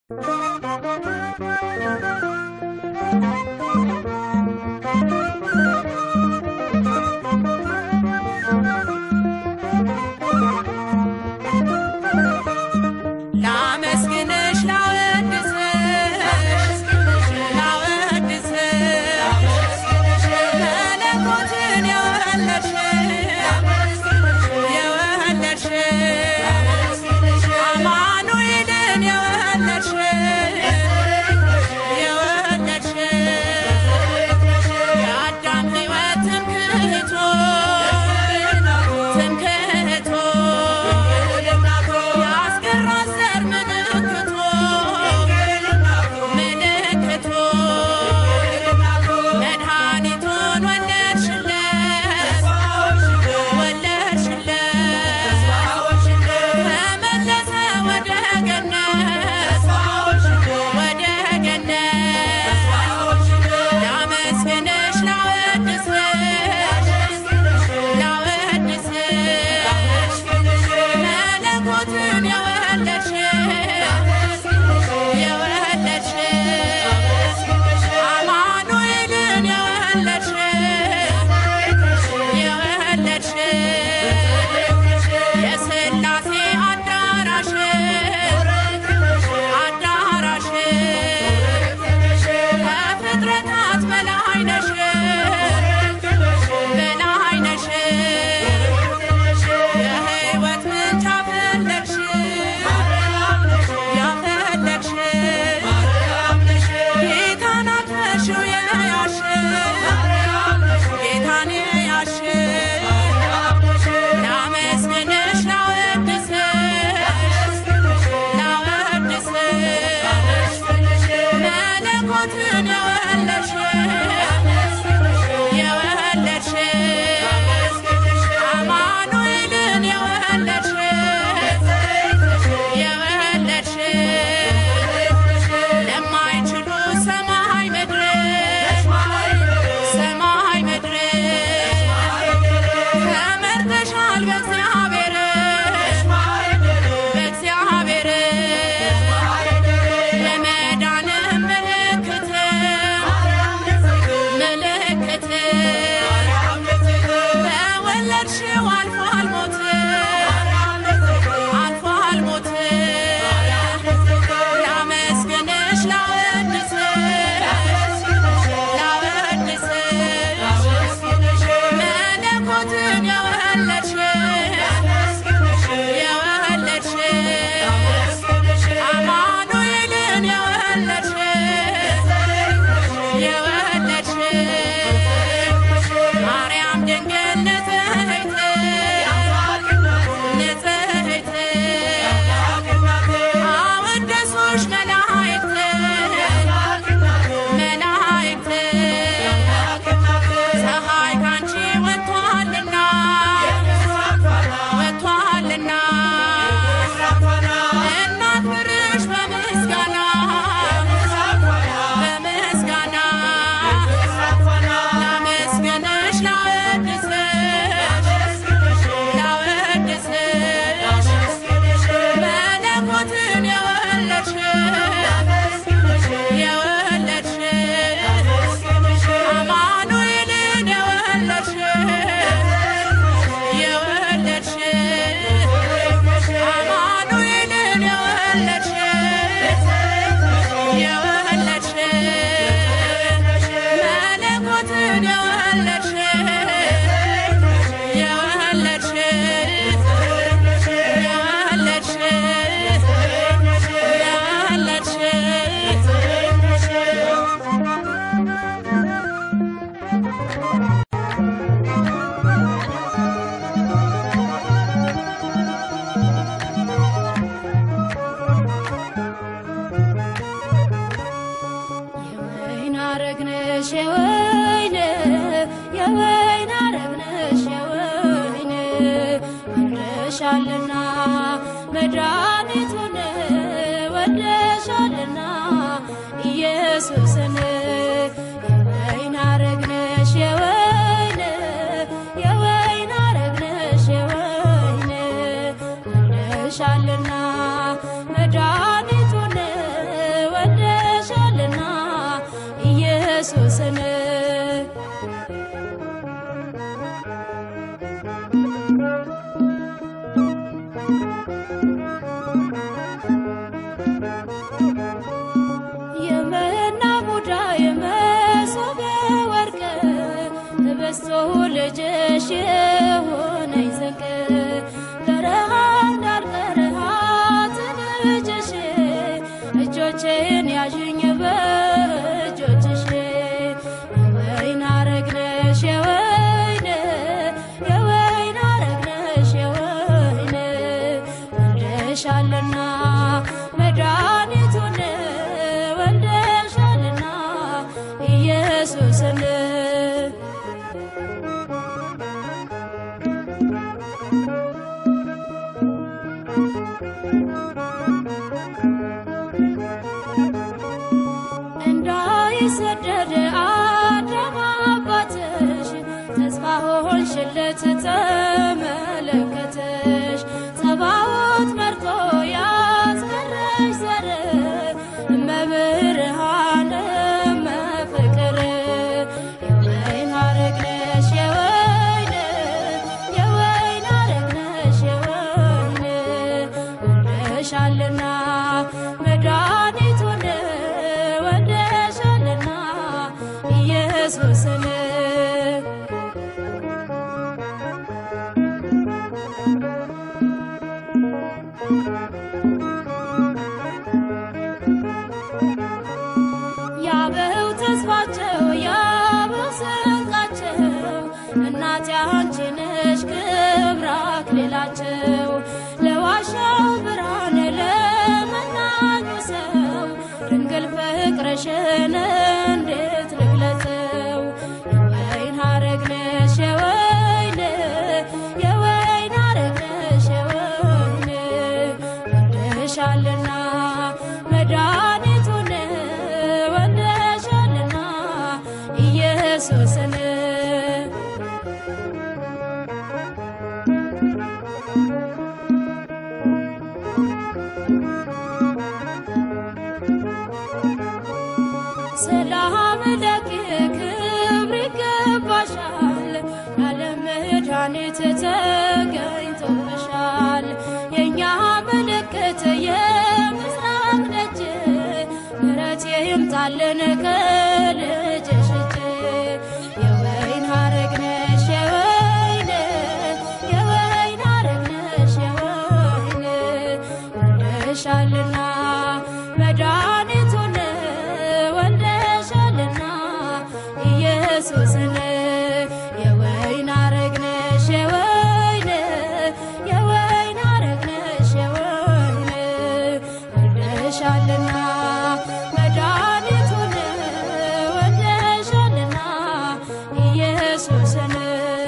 ላመስግንሽ ላወድስሽ ላወድስሽ መለኮትን የወለድሽ የወለድሽ አማኑኤልን የወለድሽ የወለድሽ የአዳም ሕይወት ትምክህቶ ትምክህቶ ያስገራት ዘር ምልክቶ ምልክቶ መድኃኒቱን ወለድሽለት ወለድሽለት ተመለሰ ወደ ገነት ወደ ገነት ላመስግንሽ ላወድስሽ ላወድስሽ መለኮትን የወለድሽ የወለድሽ አማኑኤልን የወለድሽ የወለድሽ የሥላሴ አዳራሽ አዳራሽ ከፍጥረታት በላይ ነሽ በላይ ነሽ የሕይወት ምንጭ ያፈለቅሽ ያፈለቅሽ ጌታን አቅፈሽው የያሽ ጌታን የያሽ ላመስግንሽ ላወድስሽ ላወድስሽ መለኮትን የወለድሽ የወለድሽ አማኑኤልን የወለድሽ የወለድሽ ለማይችሉ ሰማይ ምድር ሰማይ ምድር ተመርተሻል በእግዚአብሔር በእግዚአብሔር ለመዳንም ምልክት ምልክት በወለድሽው አልፏል ሞት አልፏል ሞት ላመስግንሽ ላወድስሽ ላወድስሽ መለኮትን የወለድሽ የወለድሽ አማኑኤልን የወለድሽ የወለድሽ ማርያም ድንግል ንጽሕት ንጽሕት አወደሱሽ መላእክት መላእክት ፀሐይ ካንቺ ወጥቷልና ወጥቷልና እናክብርሽ በምስጋና በምስጋና ላመስግንሽ ላወድስሽ ላወድስሽ መለኮትን የወለድሽ የወለድሽ አማኑኤልን የወለድሽ የወለድሽ አማኑኤልን የወለድሽ የወለድሽ መለኮትን የወለድሽ የወለድሽ የወለድሽ የወለድሽ የወይን አረግ ነሽ የወይን የወይን አረግ ነሽ የወይን ወደሻልና መድኃኒቱን ወደሻልና ኢየሱስን የወይን አረግ ነሽ የወይን የወይን አረግ ነሽ የወይን ወደሻልና መድኃኒቱን እጆቼን ያዥኝ በእጆችሽ የወይን ሐረግ ነሽ የወይን የወይን ሐረግ ነሽ የወይን ወልደሻልና መድኃኒቱን ወልደሻልና ኢየሱስን እንዳይሰደድ አዳም አባትሽ ተስፋ ሆንሽለት ተመለከተሽ ጸባዖት መርጦ ያስቀረሽ ዘር እመብርሃን እመፍቅር የወይን ሐረግ ነሽ የወይን የወይን ሐረግ ነሽ የወይን ወልደሻልና መድኃኒቱን ወልደሻልና ኢየሱስን ያበው ተስፋቸው ያበው ስንቃቸው እናቴ አንቺ ነሽ ክብር አክሊላቸው ለዋሻው ብርሃን ለመናኙ ሰው ድንግል ፍቅርሽን እንዴት ልግለጸው የወይን ሐረግ ነሽ የወይን የወይን ሐረግ ነሽ የወይን ወልደሻልና መድኃኒቱን ወልደሻልና ኢየሱስን ሰላም ለኪ ክብር ይገባሻል፣ የዓለም መድኃኒት ተገኝቶብሻል። የእኛ ምልክት የምስራቅ ደጅ ምሕረት ይምጣልን ከልጅሽ እጅ የወይን ሐረግ ነሽ የወይን የወይን ሐረግ ነሽ የወይን ወልደሻልና መድኃኒቱን ወልደሻልና ኢየሱስን የወይን ሐረግ ነሽ የወይን የወይን ሐረግ ነሽ የወይን ወልደሻልና መድኃኒቱን ወልደሻልና ኢየሱስን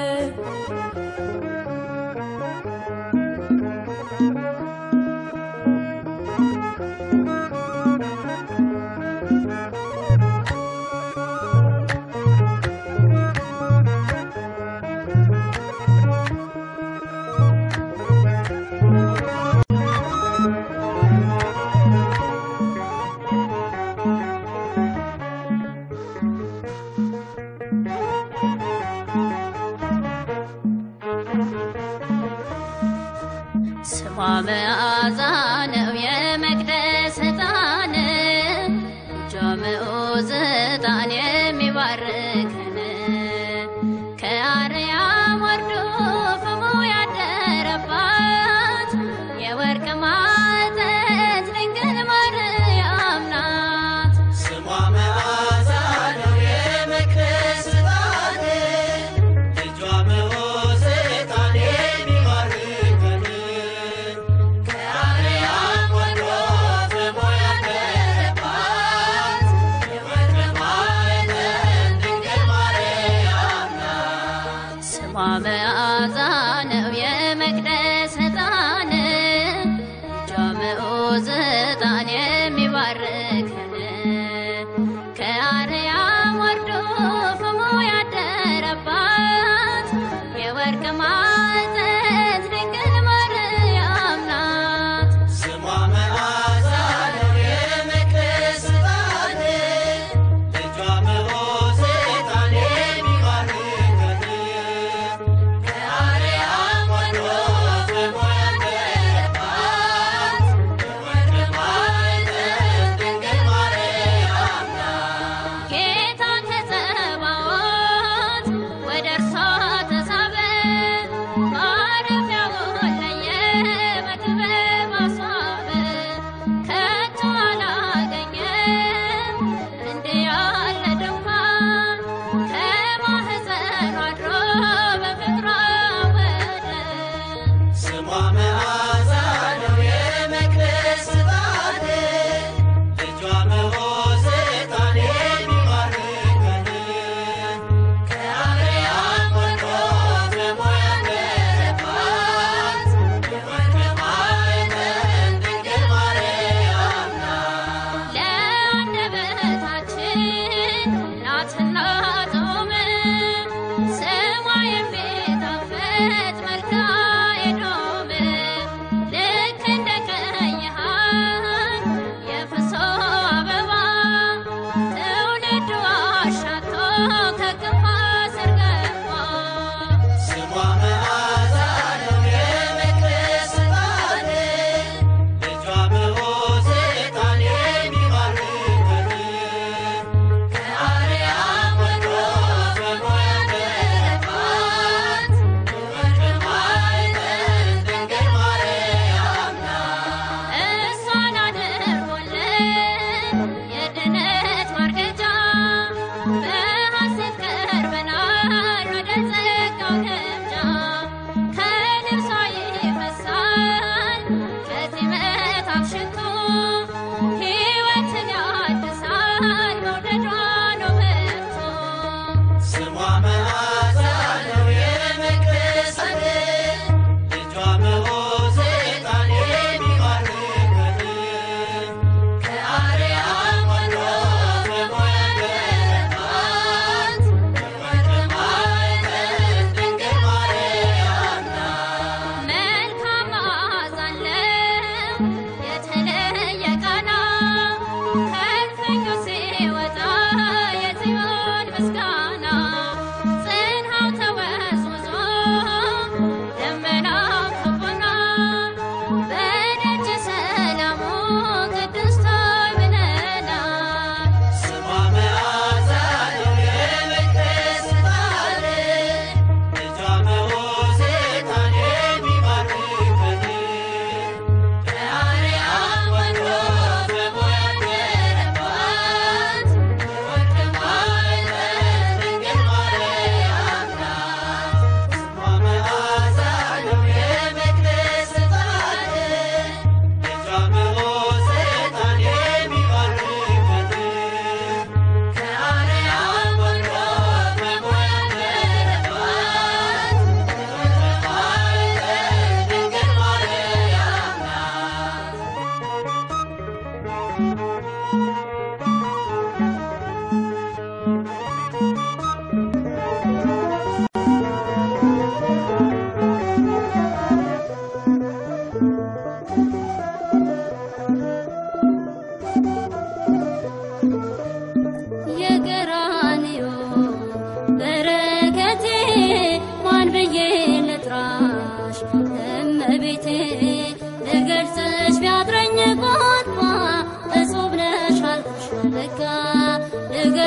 ስሟ መዓዛ ነው የመቅደስ ዕጣን እጇ ምዑዝ ዕጣን የሚባርከን ከአርያም ወርዶ ፍሙ ያደረባት የወርቅ ማዕጠንት ድንግል ማርያም ናት። ስሟ መዓዛ ነው የመቅደስ ዕጣን እጇ ምዑዝ ዕጣን የሚባርከን ከአርያም ወርዶ ፍሙ ያደረባት የወርቅ ማዕጠንት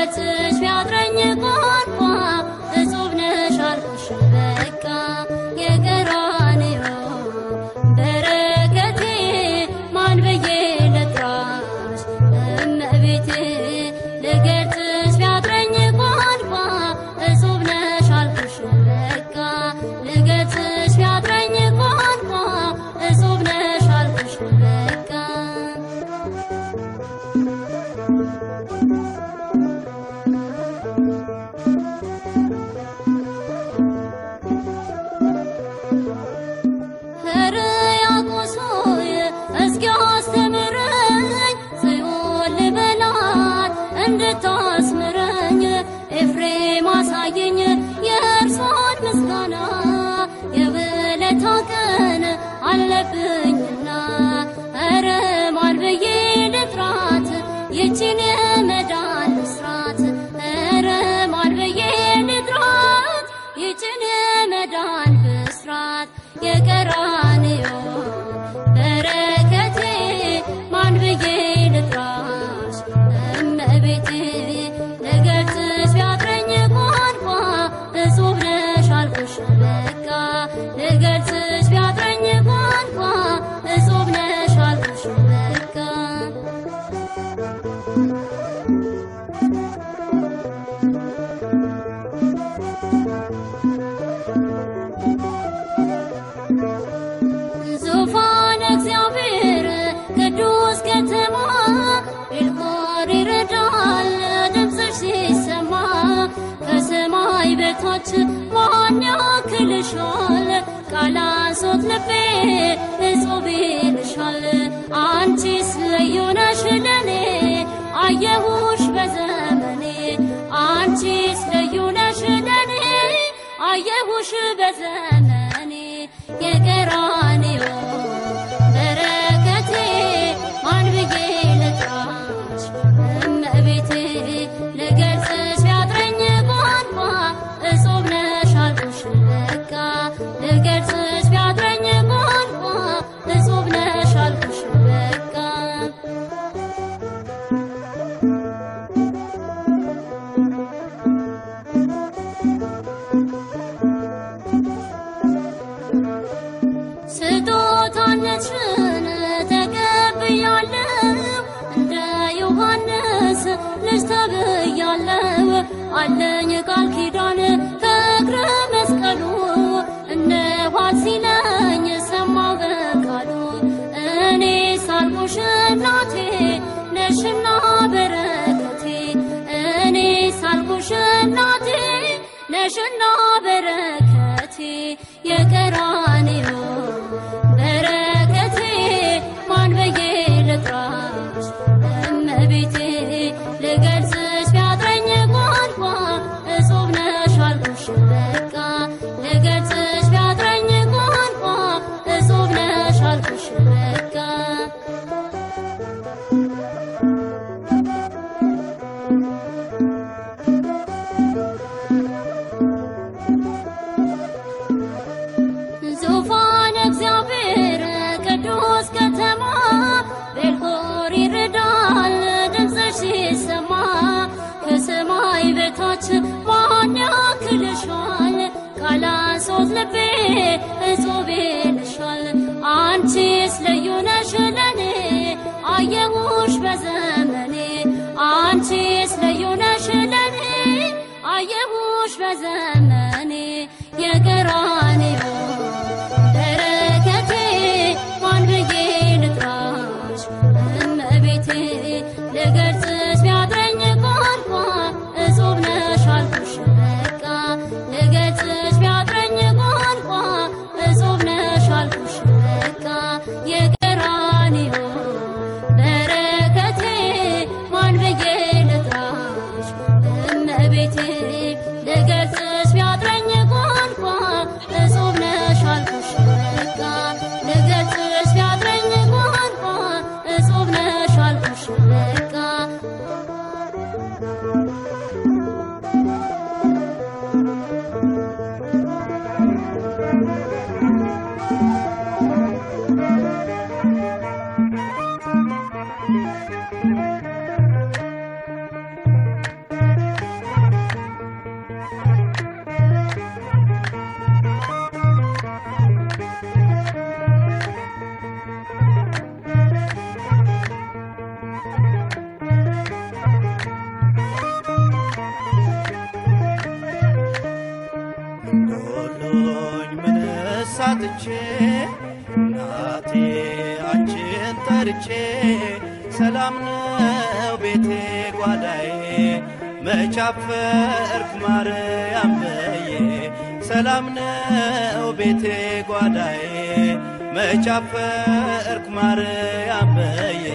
ልገልጽሽ ቢያጥረኝ ቋንቋ እጹብ ነሽ አልኩሽ በቃ የቀራንዮ በረከቴ ማን ብዬ ልጥራሽ እመቤቴ ልገልጽሽ ቢያጥረኝ ቋንቋ እጹብ ነሽ አልኩሽ በቃ ልገልጽሽ ቢያጥረኝ ቋንቋ እጹብ ነሽ አልኩሽ በቃ ሕርያቆስ ሆይ እስኪ አስተምረኝ ጽዮን ልበላት እንድታስምረኝ ኤፍሬም አሳየኝ የእርሷን ምስጋና የውለታ ቀን አለብኝና ኧረ ማን ብዬ ልጥራት ይችን የመዳን ምስራት ኧረ ማን ብዬ ልጥራት ይችን የመዳን ብስራት የቀራንዮ በረከቴ ማን ብዬ ልጥራሽ እመቤቴ ልገልጽሽ ቢያጥረኝ ቋንቋ እጹብ ነሽ አልኩሽ በቃ ልገልጽሽ ቢያጥረኝ ቋንቋ እጹብ ነሽ አልኩሽ በቃ ዙፋን እግዚአብሔር ቅዱስ ከተማ ቤልሆር ይረዳል ድምፅሽ ሲሰማ ከሰማይ በታች ማን ያክልሻል ቃላሶት ልቤ እጹብ ይልሻል አንቺስ ልዩ ነሽ ለኔ አየሁሽ በዘመኔ አንቺስ ልዩ ነሽ ለኔ አየሁሽ በዘመኔ የቀራንዮ በረከቴ ማን ብዬ ልጥራሽ እመቤቴ ልገልጽሽ ቢያጥረኝ ቋንቋ እጹብ ነሽ አልኩሽ በቃ ልገልጽሽ ቢያጥረኝ ቋንቋ እጹብ ነሽ አልኩሽ በቃ ስጦታነትሽን ተቀብያለሁ እንደ ዮሐንስ ልጅ ተብያለሁ አለኝ ቃል ኪዳን ከእግረ መስቀሉ እነኋት ሲለኝ ሰማሁ በቃሉ እኔ ሳልኩሽ እናቴ ነሽና በረከቴ እኔ ሳልኩሽ እናቴ ነሽና በረከቴ የቀራንዮ በረከቴ ማን ብዬ ልጥራሽ እመቤቴ ልገልጽሽ ቢያጥረኝ ቋንቋ እጹብ ነሽ አልኩሽ በቃ ልገልጽሽ ቢያጥረኝ ቋንቋ እጹብ ነሽ አልኩሽ በቃ ዙፋን እግዚአብሔር ቅዱስ ከተማ ቤልሆር ይረዳል ድምፅሽ ሲሰማ ከሰማይ በታች ማን ያክልሻል ቃላሶት ልቤ እጹብ ይልሻል አንቺስ ልዩ ነሽ ለኔ አየሁሽ በዘመኔ አንቺስ ልዩ ነሽ ለኔ አየሁሽ በዘመኔ የቀራንዮ በረከቴ ማን ብዬ ልጥራሽ እመቤቴ ልገልጽሽ ቢያጥረኝ ቋንቋ እጹብ ነሽ አልኩሽ በቃ ልገልጽሽ ቢያጥረኝ ቋንቋ እጹብ ነሽ አልኩሽ በቃ የቀራንዮ በረከቴ ማን ብዬ ልጥራሽ እመቤቴ ልገልጽሽ ቢያ አጥቼ እናቴ አንቺን ጠርቼ ሰላም ነው ቤቴ ጓዳዬ መቻፈርክ ማርያም በዬ ሰላም ነው ቤቴ ጓዳዬ መቻፈርክ ማርያም በዬ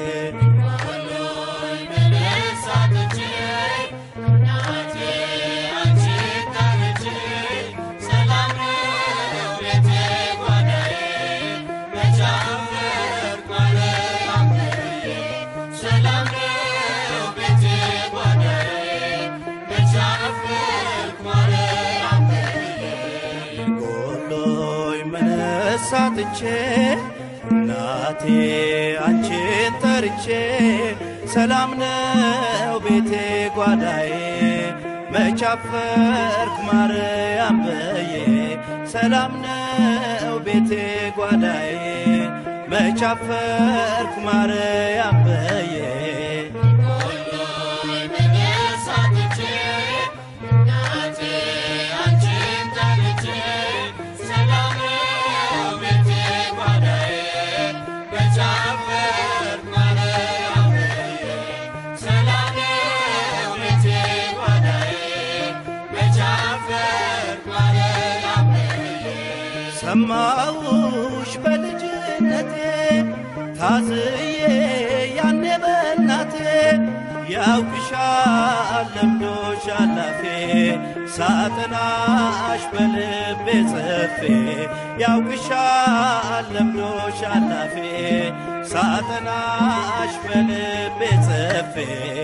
ጎሎይ መነሳትቼ እናቴ አንቺን ጠርቼ ሰላም ነው ቤቴ ጓዳዬ መቻፈርክ ማርያም በዬ ሰላም ነው ቤቴ ጓዳዬ መቻፈርክ ማርያም በዬ ሰማውሽ በልጅነቴ ታዝዬ ያኔ በእናቴ ያውቅሻል ለምዶሽ አላፌ ሳጥናሽ በልቤ ጽፌ ያውቅሻል ለምዶሽ አላፌ ሳጥናሽ በልቤ ጽፌ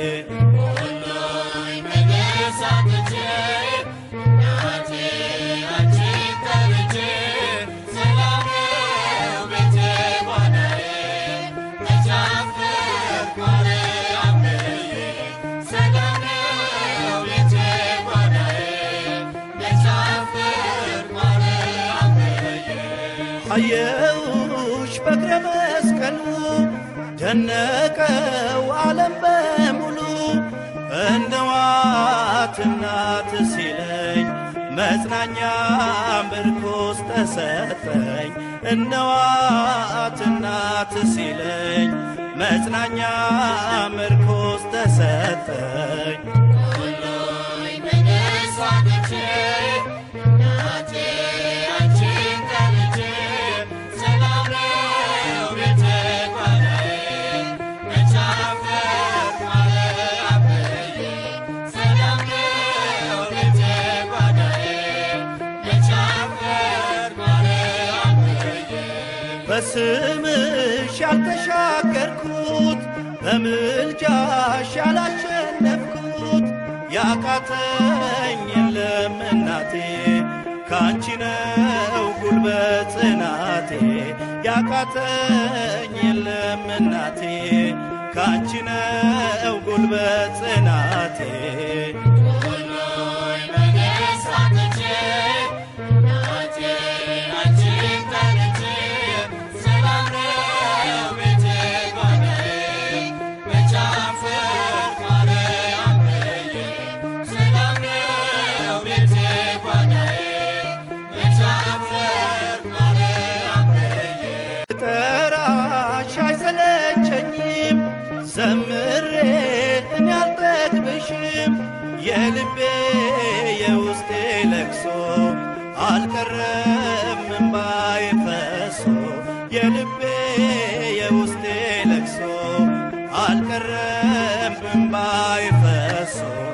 አየውሽ በእግረ መስቀሉ ደነቀው ዓለም በሙሉ እንደዋት እናት ሲለኝ መጽናኛ ምርኮስ ተሰጠኝ እነዋት እናት ሲለኝ መጽናኛ ምርኮስ ተሰጠኝ በስምሽ ያልተሻገርኩት በምልጃሽ ያላሸነፍኩት ያቃተኝ የለም እናቴ ካንቺ ነው ጉልበት ጽናቴ ያቃተኝ የለም እናቴ ካንቺ ነው ጉልበት ጽናቴ ጠራሽ አይሰለቸኝም ዘምሬ እኔ አልጠግብሽም የልቤ የውስጤ ለቅሶ አልቀረም እምባዬ ፈሶ የልቤ የውስጤ ለቅሶ አልቀረም እምባዬ ፈሶ